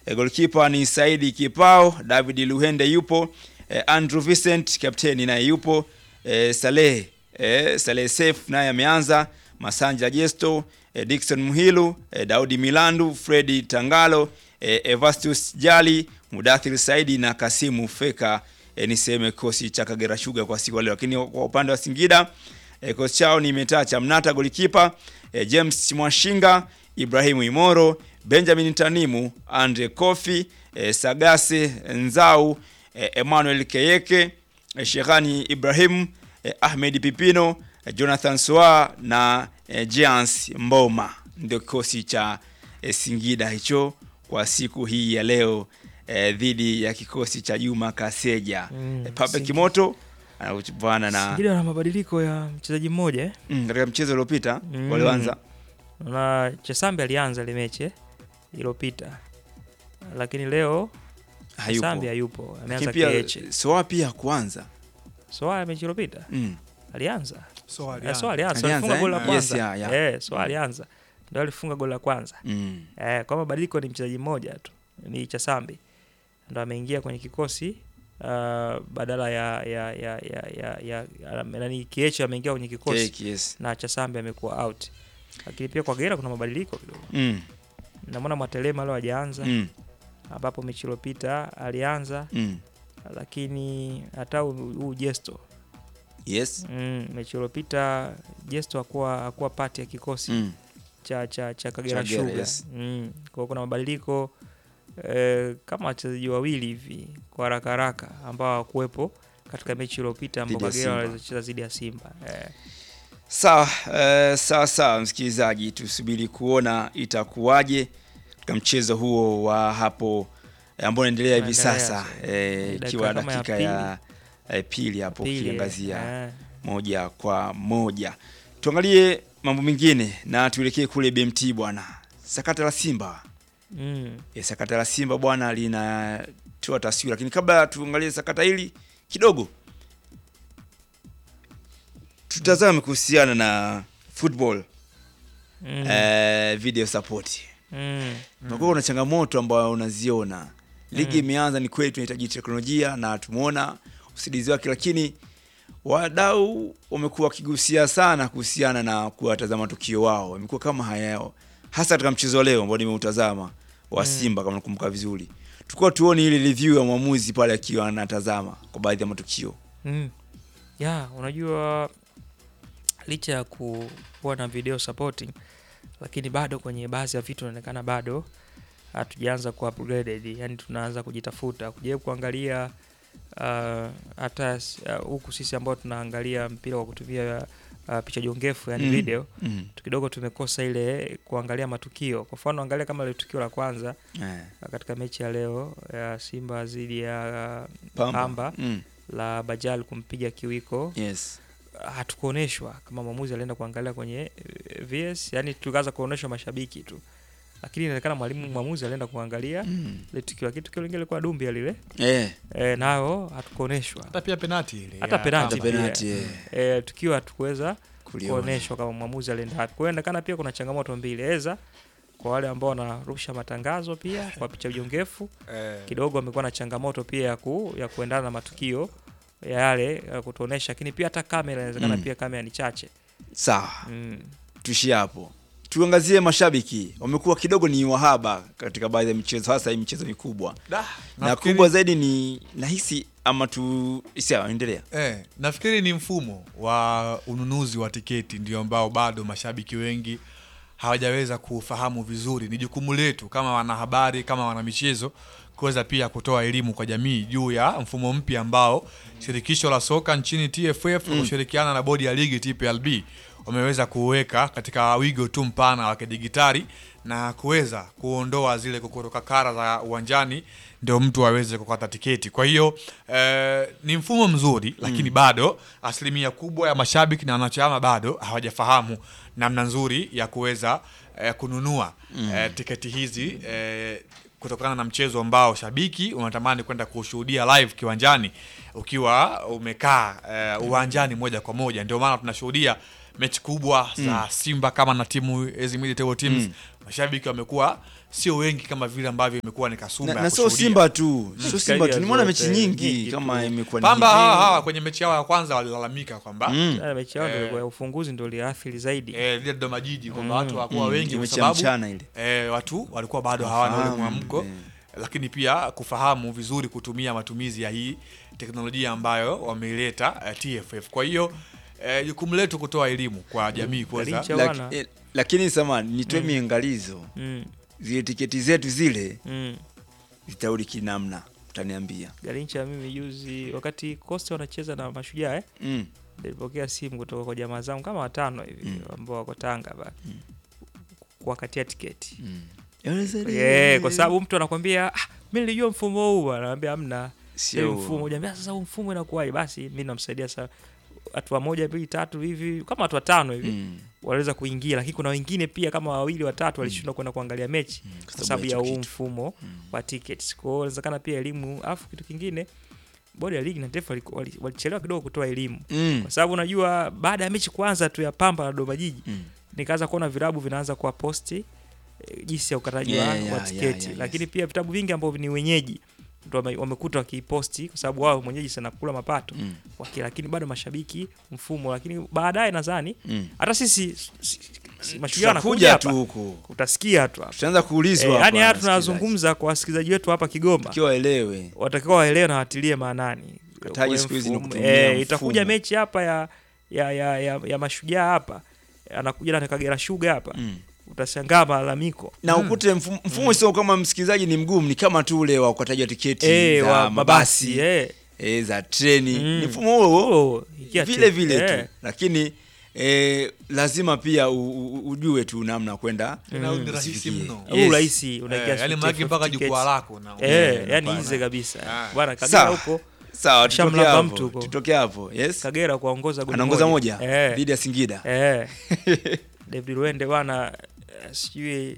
E, goalkeeper ni Saidi Kipao, David Luhende yupo, e, Andrew Vincent kapteni naye yupo, e, Saleh e, Saleh Seif naye ameanza, Masanja Jesto, e, Dickson Muhilu, e, Daudi Milandu, Fredi Tangalo, e, Evastus Jali, Mudathir Saidi na Kasimu Feka e, ni sehemu ya kikosi cha Kagera Sugar kwa siku ya leo. Lakini kwa upande wa Singida e, kikosi chao ni Metacha Mnata golikipa, e, James Mwashinga, Ibrahimu Imoro, Benjamin Tanimu, Andre Kofi, e, Sagase Nzau, e, Emmanuel Keyeke, e, Shehani Ibrahim, e, Ahmed Pipino, e, Jonathan Soa na e, Jeans Mboma. Ndio kikosi cha e, Singida hicho kwa siku hii ya leo e, dhidi ya kikosi cha Juma Kaseja. Mm, e, Pape Singida- Kimoto anachuana na Singida na mabadiliko ya mchezaji mmoja eh? mm, katika mchezo uliopita Mm. walioanza na Chesambi alianza ile mechi eh, iliyopita, lakini leo hayupo. Chesambi hayupo, ameanza Lakini pia Keche. Soa pia hakuanza. Soa mechi iliyopita Mm. alianza So Eh, alianza. Soa alianza, Alianza, alifunga goli la eh? kwanza Yes, yeah, yeah. eh, Soa alianza ndio alifunga goli la kwanza Mm. eh, kwa mabadiliko ni mchezaji mmoja tu, ni Chesambi ndo ameingia kwenye kikosi uh, badala ya ya ya ya ya, ya, ya nani Kieche ameingia kwenye kikosi Cake, yes. na Chasambi amekuwa out, lakini pia kwa Kagera kuna mabadiliko kidogo. Mm. Namwona Mwatelema leo hajaanza Mm. ambapo mechi iliyopita alianza, Mm. lakini hata huu huu Jesto Yes. mm, mechi iliyopita Jesto hakuwa hakuwa pati ya kikosi Mm. cha cha cha Kagera Kagera, Sugar yes. mm. Kwa hiyo kuna mabadiliko eh, kama wachezaji wawili hivi kwa haraka haraka ambao hawakuwepo katika mechi iliyopita ambao Dhidi ya Kagera Simba. walicheza dhidi ya Simba eh. Sawa, eh, sawa sawa, msikilizaji, tusubiri kuona itakuwaje katika mchezo huo wa hapo eh, ambao unaendelea hivi Unaendelea, sasa so, eh, dakika ikiwa kama ya dakika ya eh, pili hapo Pili, ukiangazia eh. moja kwa moja. Tuangalie mambo mengine na tuelekee kule BMT bwana, sakata la Simba Mm. e, sakata la Simba bwana linatoa taswira, lakini kabla tuangalie sakata hili kidogo, tutazame kuhusiana na football Mm. eh, video support. Mm. Unakuwa kuna changamoto ambayo unaziona ligi imeanza, ni kweli tunahitaji teknolojia na tumeona usaidizi wake, lakini wadau wamekuwa wakigusia sana kuhusiana na kuwatazama tukio wao, wamekuwa kama hayao, hasa katika mchezo wa leo ambao nimeutazama wa Simba, kama nakumbuka vizuri, tulikuwa tuone ile review ya mwamuzi pale akiwa anatazama kwa baadhi ya matukio. Mm. Ya, unajua licha ya ku- kuwa na video supporting lakini bado kwenye baadhi ya vitu inaonekana bado hatujaanza ku upgraded, yani tunaanza kujitafuta kujaribu kuangalia uh, hata s- uh, huku sisi ambao tunaangalia mpira kwa kutumia uh, picha jongefu yani Mm. video Mm. tu kidogo tumekosa ile kuangalia matukio. Kwa mfano angalia kama ile tukio la kwanza Eh, uh, katika mechi ya leo ya Simba dhidi ya uh, Pamba. Pamba Mm. la Bajal kumpiga kiwiko Yes. hatukuoneshwa kama mwamuzi alienda kuangalia kwenye eh, VS, yani tukaanza kuoneshwa mashabiki tu, lakini inaonekana mwalimu mwamuzi alienda kuangalia Mm. ile tukio, lakini tukio lingine lilikuwa dumbia lile Eh, e, nayo hatukuoneshwa hata pia penati ile Hata ya penalti Pamba. pia. penalty, eh, e, tukio hatukuweza kuliona. kuoneshwa kama mwamuzi alienda wapi. Kwa hiyo inaonekana pia kuna changamoto mbili, eza kwa wale ambao wanarusha matangazo pia kwa picha jongefu Eh, kidogo amekuwa na changamoto pia ya, ku, ya kuendana na matukio ya yale ya kutuonesha, lakini pia hata kamera inawezekana Mm. pia kamera ni chache Sawa. mm. tuishie hapo tuangazie mashabiki wamekuwa kidogo ni wahaba katika baadhi ya michezo hasa hii michezo mikubwa da, na nafikiri- kubwa zaidi ni nahisi ama tu sawa endelea Eh, nafikiri ni mfumo wa ununuzi wa tiketi ndio ambao bado mashabiki wengi hawajaweza kufahamu vizuri. Ni jukumu letu kama wanahabari, kama wanamichezo kuweza pia kutoa elimu kwa jamii juu ya mfumo mpya ambao shirikisho la soka nchini TFF kwa kushirikiana na bodi ya ligi TPLB wameweza kuweka katika wigo tu mpana wa kidigitali na kuweza kuondoa zile kokorokakara za uwanjani ndio mtu aweze kukata tiketi. Kwa hiyo eh, ni mfumo mzuri, lakini bado asilimia kubwa ya mashabiki na wanachama bado hawajafahamu namna nzuri ya kuweza eh, kununua eh, tiketi hizi eh, kutokana na mchezo ambao shabiki unatamani kwenda kushuhudia live kiwanjani ukiwa umekaa eh, uwanjani moja kwa moja. Ndio maana tunashuhudia mechi kubwa za Simba kama na timu hizi mid table teams mashabiki wamekuwa sio wengi kama vile ambavyo imekuwa ni kasumba na, ya na sio kushuhudia. Simba tu sio Mechi Simba tu karibia nimeona zote, mechi nyingi nyingi kama tu. imekuwa ni Pamba hivi. hawa hawa kwenye mechi yao ya kwanza walilalamika kwamba Mm. Na mechi yao Eh. ndio ya ufunguzi ndio iliathiri zaidi. eh, lile Dodoma Jiji kwamba Mm. watu hawakuwa Mm, wengi kwa mechi ya sababu mchana ile eh, watu walikuwa bado hawana ule Wafahamu, mwamko eh. lakini pia kufahamu vizuri kutumia matumizi ya hii teknolojia ambayo wameileta eh, TFF. Kwa hiyo eh, jukumu letu kutoa elimu kwa jamii kuweza Galincha Laki- wana. eh, lakini sama nitoe miangalizo Mm. zile tiketi zetu zile Mm. zitarudi kinamna utaniambia Galincha mimi juzi wakati Costa wanacheza na Mashujaa eh, mm. nilipokea simu kutoka kwa jamaa zangu kama watano hivi Mm. ambao wako Tanga ba kuwakatia tiketi. Mm. Eh, kwa sababu mtu anakwambia ah, mimi nilijua mfumo huu bwana, anaambia hamna Sio Sio huo. mfumo. Unaambia sasa huu mfumo inakuwaje? Basi mimi namsaidia sasa hatua moja mbili tatu hivi kama watu watano hivi Mm. waliweza kuingia, lakini kuna wengine pia kama wawili watatu walishindwa kwenda kuangalia mechi kwa sababu ya hicho huu kitu. mfumo wa tickets. Kwa hiyo inawezekana pia elimu, afu kitu kingine bodi ya ligi na TFF wali- wali- walichelewa kidogo kutoa elimu Mm. kwa sababu unajua baada ya mechi kwanza tu ya Pamba na Dodoma Jiji Mm. nikaanza kuona virabu vinaanza kuwa posti eh, jinsi ya ukataji Yeah, wa, yeah, wa yeah, tiketi yeah, lakini yes. pia vitabu vingi ambavyo ni wenyeji ndo wame- wamekuta wakiposti kwa sababu wao mwenyeji sana kula mapato Mm. waki, lakini bado mashabiki mfumo, lakini baadaye nadhani Mm. hata sisi si- si- mashujaa wanakuja tutakuja tu hapa huku utasikia tu hapa tutaanza kuulizwa eh, hapa yani haya na wasikilizaji. tunazungumza kwa wasikilizaji wetu hapa Kigoma Ikiwa waelewe watakiwa waelewe na watilie maanani. Ukataji Ule siku hizi ni mfumo- kutumia eh, itakuja mfumo. mechi hapa ya ya ya, ya, ya mashujaa hapa anakuja na Kagera Sugar hapa Mm. utashangaa malalamiko na ukute mfumo, mfumo sio kama msikilizaji ni mgumu ni kama tu ule wa ukataji wa tiketi eh, za wa mabasi mabasi eh. eh, za treni Mm. ni mfumo huo Oh, ikia vile tu. vile Eh. tu lakini eh, lazima pia u, u, ujue tu namna kwenda Tena Mm. ni rahisi usifikie. mno. Huu Yes. rahisi unaingia Eh, yani TFF maki mpaka tickets. jukwaa lako na Eh, Mm, yani hapana. easy kabisa. Ah. Bwana Kagera Sawa. huko sawa tutoke Shamlamba hapo mtu huko. tutoke hapo yes Kagera kuongoza goli anaongoza moja Eh. dhidi ya Singida Eh. David Luende bwana eh, sijui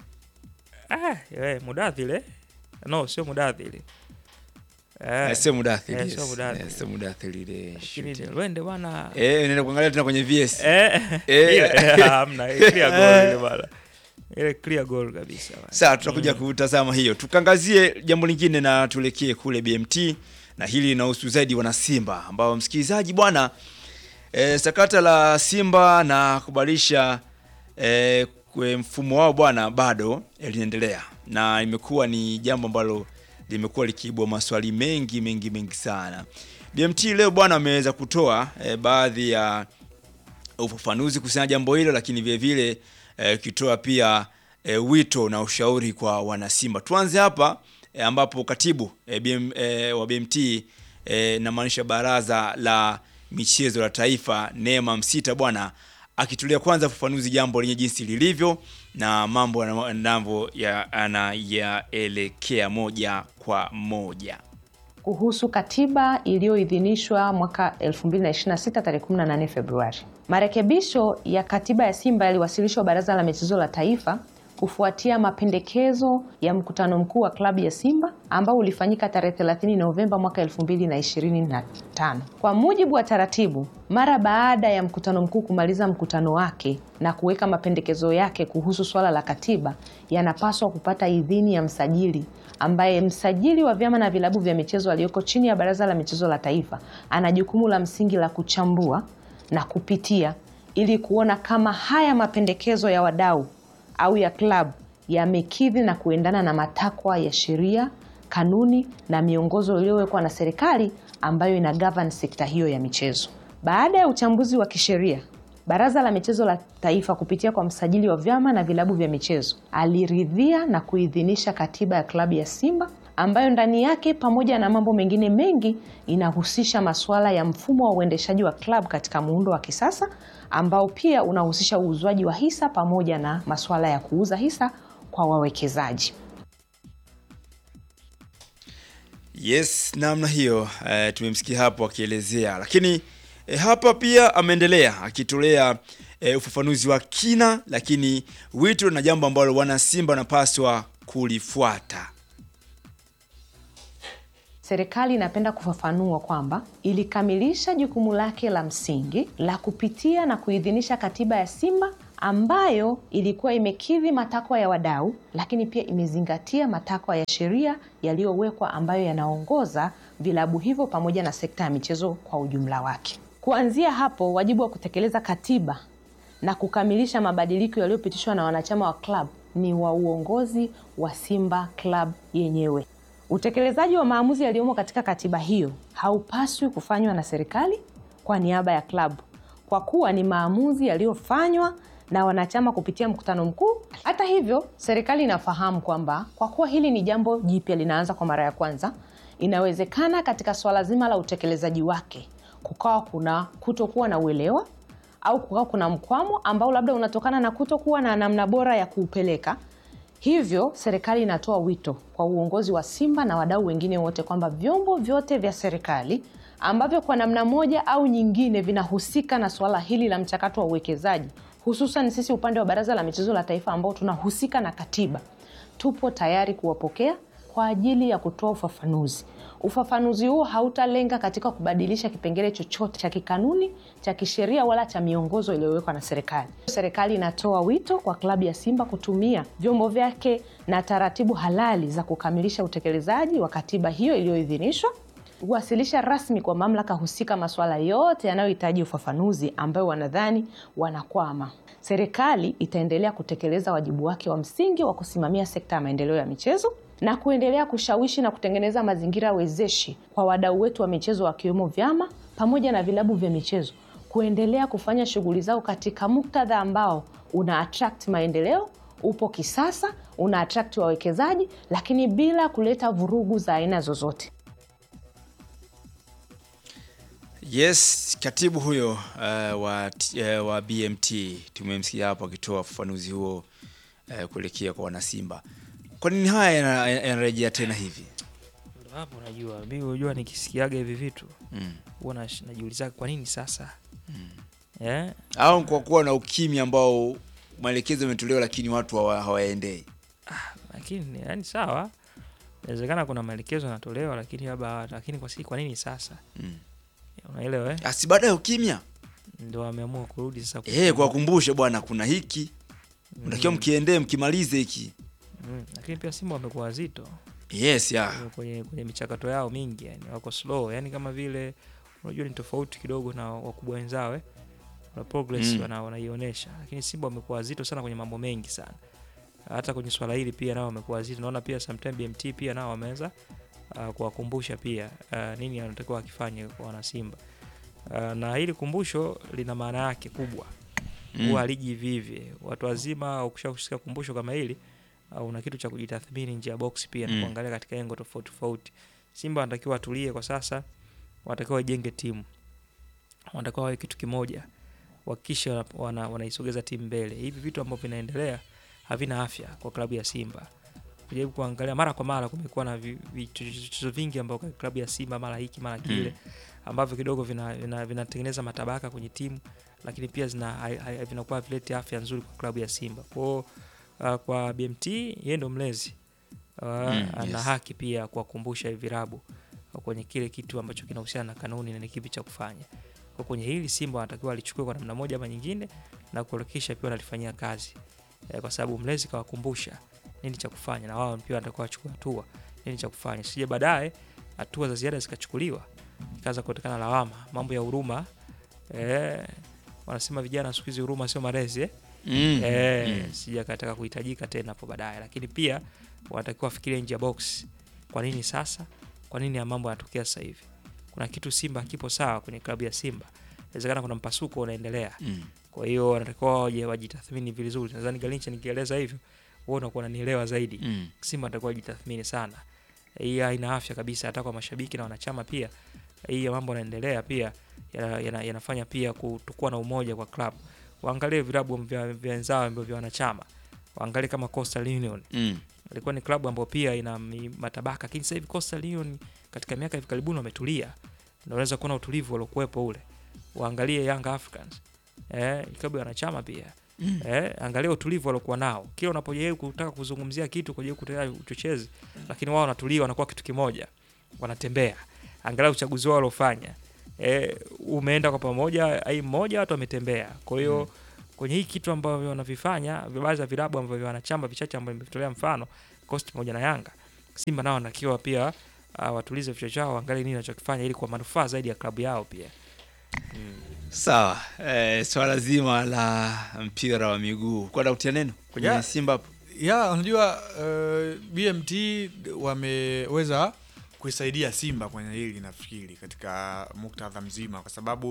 ah, eh, Mudathile. No, sio Mudathile. Eh. Eh, sio mudathiri Eh, yes. sio Mudathiri. Eh, sio mudathiri ile Lakini shoot. Luende bwana eh unaenda kuangalia tena kwenye VS eh, Eh. ile- hamna ile clear goal ile bwana. Ile clear goal kabisa. bwana. Sawa, tutakuja kutazama hiyo. Tukangazie jambo lingine na tuelekee kule BMT, na hili linahusu zaidi wana Simba ambao msikilizaji bwana e, sakata la Simba na kubadilisha e, kwe mfumo wao bwana bado eh, linaendelea na imekuwa ni jambo ambalo limekuwa likiibua maswali mengi mengi mengi sana. BMT leo bwana ameweza kutoa e, baadhi ya ufafanuzi kuhusiana na jambo hilo, lakini vile vile eh, ukitoa pia eh, wito na ushauri kwa wanasimba. Tuanze hapa eh, ambapo katibu eh, BM, eh, wa BMT eh, namaanisha baraza la michezo la taifa Neema Msita bwana akitulia kwanza ufafanuzi jambo lenye jinsi lilivyo na mambo yanavyo anayaelekea moja kwa moja. kuhusu katiba iliyoidhinishwa mwaka 2026 tarehe 18 Februari. Marekebisho ya katiba ya Simba yaliwasilishwa Baraza la Michezo la Taifa kufuatia mapendekezo ya mkutano mkuu wa klabu ya Simba ambao ulifanyika tarehe 30 Novemba mwaka 2025. Kwa mujibu wa taratibu, mara baada ya mkutano mkuu kumaliza mkutano wake na kuweka mapendekezo yake kuhusu swala la katiba, yanapaswa kupata idhini ya msajili ambaye msajili wa vyama na vilabu vya michezo aliyoko chini ya Baraza la Michezo la Taifa ana jukumu la msingi la kuchambua na kupitia ili kuona kama haya mapendekezo ya wadau au ya klabu yamekidhi na kuendana na matakwa ya sheria, kanuni na miongozo iliyowekwa na serikali ambayo ina govern sekta hiyo ya michezo. Baada ya uchambuzi wa kisheria, Baraza la Michezo la Taifa kupitia kwa msajili wa vyama na vilabu vya michezo aliridhia na kuidhinisha katiba ya klabu ya Simba ambayo ndani yake pamoja na mambo mengine mengi inahusisha masuala ya mfumo wa uendeshaji wa klabu katika muundo wa kisasa ambao pia unahusisha uuzwaji wa hisa pamoja na masuala ya kuuza hisa kwa wawekezaji. Yes, namna hiyo eh, tumemsikia hapo akielezea, lakini eh, hapa pia ameendelea akitolea eh, ufafanuzi wa kina, lakini wito na jambo ambalo wana Simba wanapaswa kulifuata. Serikali inapenda kufafanua kwamba ilikamilisha jukumu lake la msingi la kupitia na kuidhinisha katiba ya Simba ambayo ilikuwa imekidhi matakwa ya wadau, lakini pia imezingatia matakwa ya sheria yaliyowekwa ambayo yanaongoza vilabu hivyo pamoja na sekta ya michezo kwa ujumla wake. Kuanzia hapo, wajibu wa kutekeleza katiba na kukamilisha mabadiliko yaliyopitishwa na wanachama wa klabu ni wa uongozi wa Simba Club yenyewe. Utekelezaji wa maamuzi yaliyomo katika katiba hiyo haupaswi kufanywa na serikali kwa niaba ya klabu, kwa kuwa ni maamuzi yaliyofanywa na wanachama kupitia mkutano mkuu. Hata hivyo, serikali inafahamu kwamba kwa kuwa hili ni jambo jipya linaanza kwa mara ya kwanza, inawezekana katika swala zima la utekelezaji wake kukawa kuna kutokuwa na uelewa au kukawa kuna mkwamo ambao labda unatokana na kutokuwa na namna bora ya kuupeleka. Hivyo serikali inatoa wito kwa uongozi wa Simba na wadau wengine wote kwamba vyombo vyote vya serikali ambavyo kwa namna moja au nyingine vinahusika na suala hili la mchakato wa uwekezaji, hususan sisi upande wa Baraza la Michezo la Taifa ambao tunahusika na katiba, tupo tayari kuwapokea kwa ajili ya kutoa ufafanuzi. Ufafanuzi huo hautalenga katika kubadilisha kipengele chochote cha kikanuni, cha kisheria wala cha miongozo iliyowekwa na serikali. Serikali inatoa wito kwa klabu ya Simba kutumia vyombo vyake na taratibu halali za kukamilisha utekelezaji wa katiba hiyo iliyoidhinishwa, kuwasilisha rasmi kwa mamlaka husika masuala yote yanayohitaji ufafanuzi ambayo wanadhani wanakwama. Serikali itaendelea kutekeleza wajibu wake wa msingi wa kusimamia sekta ya maendeleo ya michezo na kuendelea kushawishi na kutengeneza mazingira wezeshi kwa wadau wetu wa michezo wakiwemo vyama pamoja na vilabu vya michezo kuendelea kufanya shughuli zao katika muktadha ambao una attract maendeleo, upo kisasa, una attract wawekezaji, lakini bila kuleta vurugu za aina zozote. Yes, katibu huyo uh, wa, uh, wa BMT tumemsikia hapo akitoa ufafanuzi huo uh, kuelekea kwa wanasimba. Kwa nini haya yana- yanarejea tena hivi? Ndo hapo unajua mi unajua nikisikiaga hivi vitu Mm. huwa nash- najiulizaga kwa nini sasa eh? Au kwa kuwa na ukimya ambao maelekezo yametolewa lakini watu hawa- hawaendei. lakini yani sawa inawezekana kuna maelekezo yanatolewa lakini labda lakini kwa, si, kwa nini sasa Mm. unaelewa eh? Asi baada ya ukimya ndo wameamua kurudi sasa eh, kuwakumbushe bwana, kuna hiki mtakiwa Mm. mkiendee, mkimalize hiki. mm. lakini pia Simba wamekuwa wazito Yes, ya kwenye, kwenye michakato yao mingi yani wako slow yani kama vile unajua ni tofauti kidogo na wakubwa wenzao eh? na progress Mm. wana, wanaionyesha lakini Simba wamekuwa wazito sana kwenye mambo mengi sana hata kwenye swala hili pia nao wamekuwa wazito naona pia sometime BMT pia nao wameweza uh, kuwakumbusha pia uh, nini anatakiwa akifanye kwa wana Simba uh, na hili kumbusho lina maana yake kubwa Mm. huwa haliji hivi hivi watu wazima ukishakusikia kumbusho kama hili uh, una kitu cha kujitathmini nje ya box pia Mm. na kuangalia katika engo tofauti tofauti Simba wanatakiwa watulie kwa sasa wanatakiwa wajenge timu wanatakiwa wawe kitu kimoja wakikisha wana, wana, wanaisogeza timu mbele hivi vitu ambavyo vinaendelea havina afya kwa klabu ya Simba kujaribu kuangalia mara kwa mara kumekuwa na vi- vichocheo vingi ambao kwa klabu ya Simba mara hiki mara kile ambavyo kidogo vinatengeneza vina, vinatengeneza matabaka kwenye timu lakini pia zina hai- hai- vinakuwa vileti afya nzuri kwa klabu ya Simba kwao uh, kwa BMT yeye ndo mlezi uh, Mm, ana yes. haki pia ya kuwakumbusha hivi virabu uh, kwenye kile kitu ambacho kinahusiana na kanuni na ni kipi cha kufanya kwa kwenye hili Simba wanatakiwa walichukue kwa namna moja ama nyingine na kuhakikisha pia wanalifanyia kazi eh, kwa sababu mlezi kawakumbusha nini cha kufanya na wao pia wanatakiwa wachukue hatua nini cha kufanya sije baadaye hatua za ziada zikachukuliwa ikaanza kuonekana lawama mambo ya huruma eh, wanasema vijana siku hizi huruma sio malezi eh? Mm. eh, Mm. sija kataka kuhitajika tena hapo baadaye lakini pia wanatakiwa wafikirie nje ya box kwa nini sasa kwa nini ya mambo yanatokea sasa hivi kuna kitu simba kipo sawa kwenye klabu ya simba inawezekana kuna mpasuko unaendelea Mm. kwa hiyo wanatakiwa waje wajitathmini vizuri nadhani galincha nikieleza hivyo wewe unakuwa unanielewa zaidi Mm. simba atakuwa wajitathmini sana hii haina afya kabisa hata kwa mashabiki na wanachama pia hii mambo yanaendelea pia yana- yana- yanafanya pia kutokuwa na umoja kwa club waangalie vilabu vya vya wenzao ambavyo vya wanachama waangalie kama Coastal Union Mm. ilikuwa ni klabu ambayo pia ina mi- matabaka lakini sasa hivi Coastal Union katika miaka hivi karibuni wametulia na unaweza kuona utulivu waliokuwepo ule waangalie Young Africans eh, ni klabu ya wanachama pia Mm. eh, angalia utulivu waliokuwa nao kila unapojaribu kutaka kuzungumzia kitu kujaribu kutetea uchochezi lakini wao wanatulia wanakuwa kitu kimoja wanatembea angalia uchaguzi wao waliofanya eh, umeenda kwa pamoja ai mmoja watu wametembea kwa hiyo kwenye hii kitu ambavyo wanavifanya baadhi ya vilabu ambavyo wanachama vichache ambavyo nimevitolea mfano Coast pamoja na Yanga, Simba nao wanatakiwa pia uh, watulize vichwa chao, waangalie nini wanachokifanya ili kwa manufaa zaidi ya klabu yao pia. Sawa, eh, swala zima la mpira wa miguu kwenda kutia neno kwenye Yeah. Simba hapo. ya unajua uh, BMT wameweza kuisaidia Simba kwenye hili nafikiri katika muktadha mzima, kwa sababu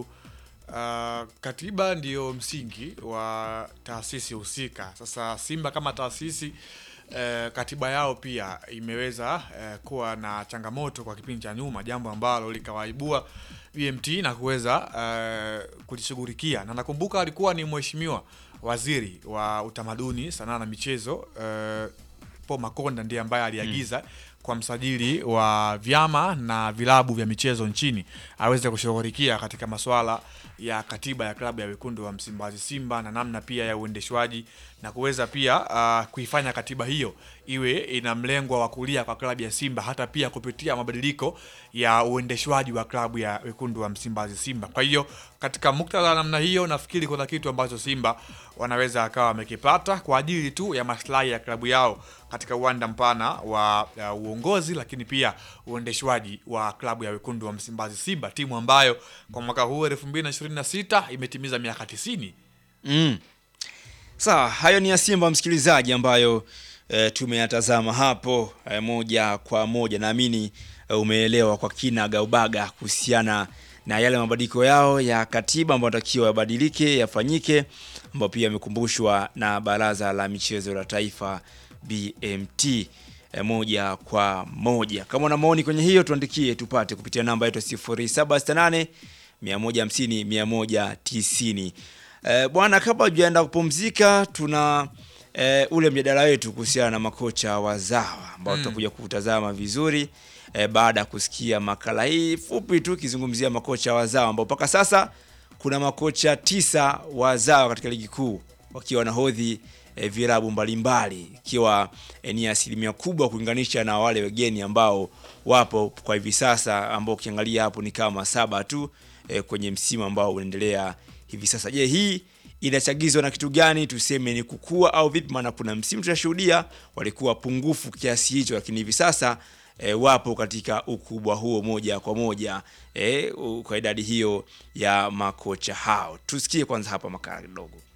uh, katiba ndiyo msingi wa taasisi husika. Sasa Simba kama taasisi uh, katiba yao pia imeweza uh, kuwa na changamoto kwa kipindi cha nyuma, jambo ambalo likawaibua BMT na kuweza uh, kulishughulikia, na nakumbuka alikuwa ni mheshimiwa waziri wa utamaduni, sanaa na michezo uh, Paul Makonda ndiye ambaye aliagiza kwa msajili wa vyama na vilabu vya michezo nchini aweze kushughulikia katika masuala ya katiba ya klabu ya wekundu wa Msimbazi Simba na namna pia ya uendeshwaji na kuweza pia uh, kuifanya katiba hiyo iwe ina mlengwa wa kulia kwa klabu ya Simba hata pia kupitia mabadiliko ya uendeshwaji wa klabu ya wekundu wa Msimbazi Simba. Kwa hiyo katika muktadha wa namna hiyo, nafikiri kuna kitu ambacho Simba wanaweza akawa wamekipata kwa ajili tu ya maslahi ya klabu yao katika uwanda mpana wa uh, uongozi, lakini pia uendeshwaji wa klabu ya wekundu wa Msimbazi Simba, timu ambayo kwa mwaka huu 2026 imetimiza miaka 90. Mm. Sawa, hayo ni ya Simba msikilizaji, ambayo e, tumeyatazama hapo e, moja kwa moja. Naamini e, umeelewa kwa kina gaubaga kuhusiana na yale mabadiliko yao ya katiba ambayo natakiwa yabadilike yafanyike, ambayo pia yamekumbushwa na Baraza la Michezo la Taifa BMT e, moja kwa moja. Kama una maoni kwenye hiyo, tuandikie tupate kupitia namba yetu 0768 150 190. Eh, bwana, kabla hujaenda kupumzika, tuna eh, ule mjadala wetu kuhusiana na makocha wazawa ambao tutakuja kutazama vizuri eh, baada ya kusikia makala hii fupi tu ikizungumzia makocha wazawa ambao mpaka sasa kuna makocha tisa wazawa katika ligi kuu wakiwa nahodhi eh, vilabu mbalimbali ikiwa eh, ni asilimia kubwa kulinganisha na wale wageni ambao wapo kwa hivi sasa ambao ukiangalia hapo ni kama saba tu eh, kwenye msimu ambao unaendelea hivi sasa. Je, hii inachagizwa na kitu gani? Tuseme ni kukua au vipi? Maana kuna msimu tunashuhudia walikuwa pungufu kiasi hicho, lakini hivi sasa e, wapo katika ukubwa huo moja kwa moja e, kwa idadi hiyo ya makocha hao. Tusikie kwanza hapa makala kidogo.